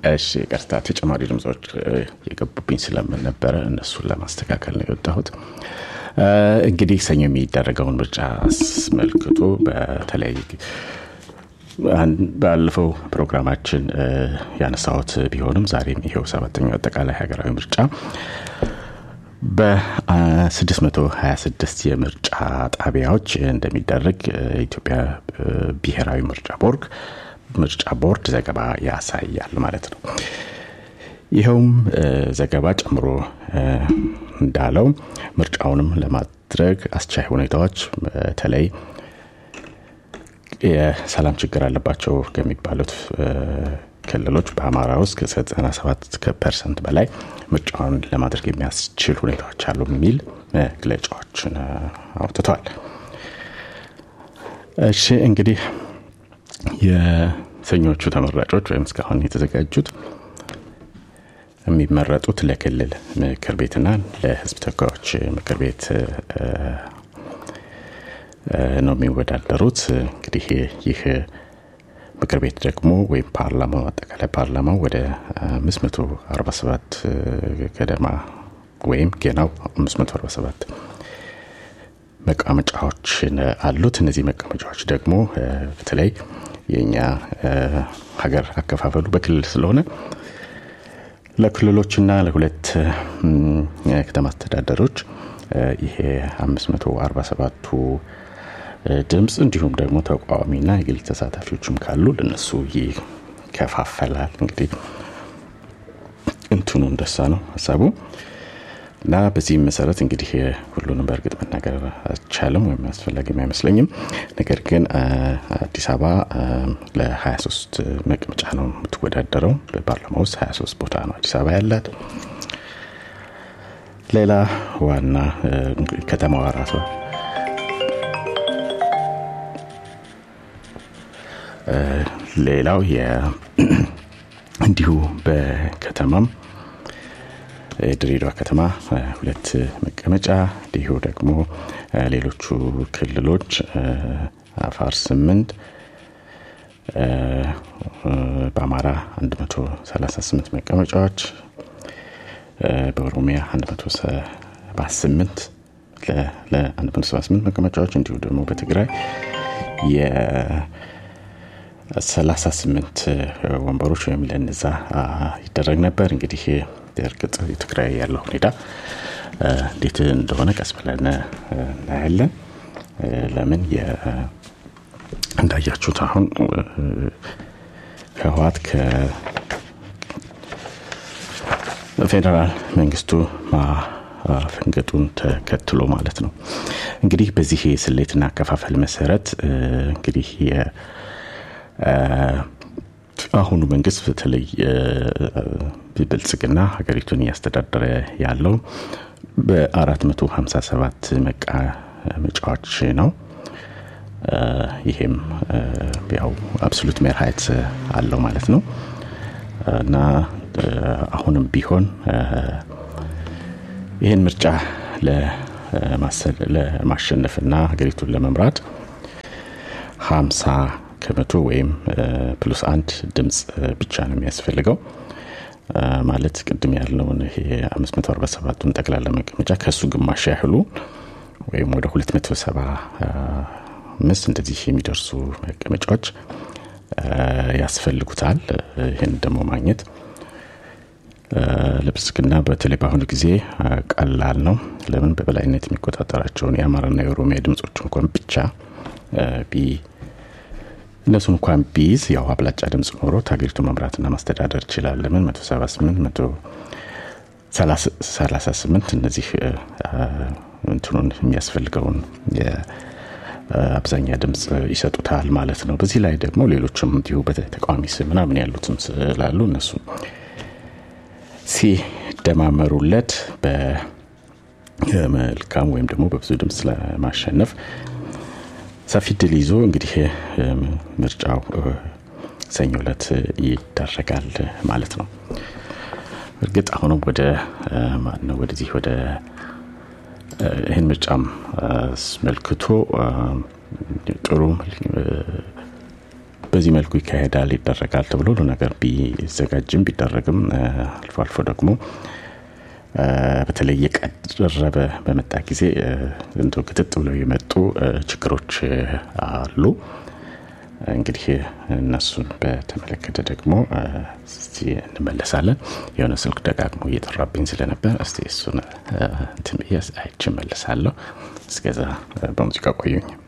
እሺ ይቅርታ፣ ተጨማሪ ድምጾች የገቡብኝ ስለምን ነበረ እነሱን ለማስተካከል ነው የወጣሁት። እንግዲህ ሰኞ የሚደረገውን ምርጫ አስመልክቶ በተለይ ባለፈው ፕሮግራማችን ያነሳሁት ቢሆንም ዛሬም ይሄው ሰባተኛው አጠቃላይ ሀገራዊ ምርጫ በ626 የምርጫ ጣቢያዎች እንደሚደረግ የኢትዮጵያ ብሔራዊ ምርጫ ቦርድ ምርጫ ቦርድ ዘገባ ያሳያል ማለት ነው። ይኸውም ዘገባ ጨምሮ እንዳለው ምርጫውንም ለማድረግ አስቻይ ሁኔታዎች በተለይ የሰላም ችግር አለባቸው ከሚባሉት ክልሎች በአማራ ውስጥ ከ97 ፐርሰንት በላይ ምርጫውን ለማድረግ የሚያስችል ሁኔታዎች አሉ የሚል መግለጫዎችን አውጥተዋል። እሺ እንግዲህ የሰኞቹ ተመራጮች ወይም እስካሁን የተዘጋጁት የሚመረጡት ለክልል ምክር ቤትና ለሕዝብ ተወካዮች ምክር ቤት ነው የሚወዳደሩት። እንግዲህ ይህ ምክር ቤት ደግሞ ወይም ፓርላማው አጠቃላይ ፓርላማው ወደ 547 ገደማ ወይም ገናው 547 መቀመጫዎች አሉት። እነዚህ መቀመጫዎች ደግሞ በተለይ የእኛ ሀገር አከፋፈሉ በክልል ስለሆነ ለክልሎችና ለሁለት የከተማ አስተዳደሮች ይሄ 547ቱ ድምፅ እንዲሁም ደግሞ ተቃዋሚና የግል ተሳታፊዎችም ካሉ ለነሱ ይከፋፈላል። እንግዲህ እንትኑ እንደሳ ነው ሀሳቡ እና በዚህም መሰረት እንግዲህ ሁሉንም በእርግጥ መናገር አይቻልም ወይም አስፈላጊም አይመስለኝም። ነገር ግን አዲስ አበባ ለ23 መቀመጫ ነው የምትወዳደረው። በፓርላማ ውስጥ 23 ቦታ ነው አዲስ አበባ ያላት። ሌላ ዋና ከተማዋ ራሷ ሌላው እንዲሁ በከተማም የድሬዳዋ ከተማ ሁለት መቀመጫ እንዲሁ ደግሞ ሌሎቹ ክልሎች አፋር ስምንት በአማራ 138 መቀመጫዎች በኦሮሚያ 178 ለ178 መቀመጫዎች እንዲሁ ደግሞ በትግራይ የ38 ወንበሮች ወይም ለነዛ ይደረግ ነበር እንግዲህ እርግጥ የትግራይ ያለው ሁኔታ እንዴት እንደሆነ ቀስ ብለን እናያለን። ለምን እንዳያችሁት አሁን ህወሓት ከፌዴራል መንግስቱ ማፈንገጡን ተከትሎ ማለት ነው። እንግዲህ በዚህ ስሌትና አከፋፈል መሰረት እንግዲህ አሁኑ መንግስት በተለይ ብልጽግና ሀገሪቱን እያስተዳደረ ያለው በ457 መቀመጫዎች ነው። ይሄም ያው አብሶሉት ሜርሃይት አለው ማለት ነው እና አሁንም ቢሆን ይህን ምርጫ ለማሸነፍና ሀገሪቱን ለመምራት ሀምሳ ከመቶ ወይም ፕሉስ አንድ ድምፅ ብቻ ነው የሚያስፈልገው። ማለት ቅድም ያለውን ይሄ 547ቱን ጠቅላላ መቀመጫ ከእሱ ግማሽ ያህሉ ወይም ወደ 275 እንደዚህ የሚደርሱ መቀመጫዎች ያስፈልጉታል። ይህን ደግሞ ማግኘት ለብልጽግና በተለይ በአሁኑ ጊዜ ቀላል ነው። ለምን በበላይነት የሚቆጣጠራቸውን የአማራና የኦሮሚያ ድምፆች እንኳን ብቻ ቢ እነሱ እንኳን ቢይዝ ያው አብላጫ ድምፅ ኖሮት ሀገሪቱ መምራትና ማስተዳደር ይችላል። ለምን 178 138 እነዚህ እንትኑን የሚያስፈልገውን የአብዛኛ ድምፅ ይሰጡታል ማለት ነው። በዚህ ላይ ደግሞ ሌሎችም እንዲሁ በተቃዋሚ ስም ምናምን ያሉትም ስላሉ እነሱ ሲደማመሩለት በመልካም ወይም ደግሞ በብዙ ድምፅ ለማሸነፍ ሰፊ ድል ይዞ እንግዲህ ምርጫው ሰኞ ዕለት ይደረጋል ማለት ነው። እርግጥ አሁንም ወደ ማነው ወደዚህ ወደ ይህን ምርጫም አስመልክቶ ጥሩ በዚህ መልኩ ይካሄዳል ይደረጋል ተብሎ ሁሉ ነገር ቢዘጋጅም ቢደረግም አልፎ አልፎ ደግሞ በተለይ የቀረበ በመጣ ጊዜ እንደ ክትጥ ብለው የመጡ ችግሮች አሉ እንግዲህ እነሱን በተመለከተ ደግሞ እስቲ እንመለሳለን የሆነ ስልክ ደጋግሞ እየጠራብኝ ስለነበር እስቲ እሱን እንትን ብዬ አይቼ መለሳለሁ እስከዛ በሙዚቃ ቆዩኝ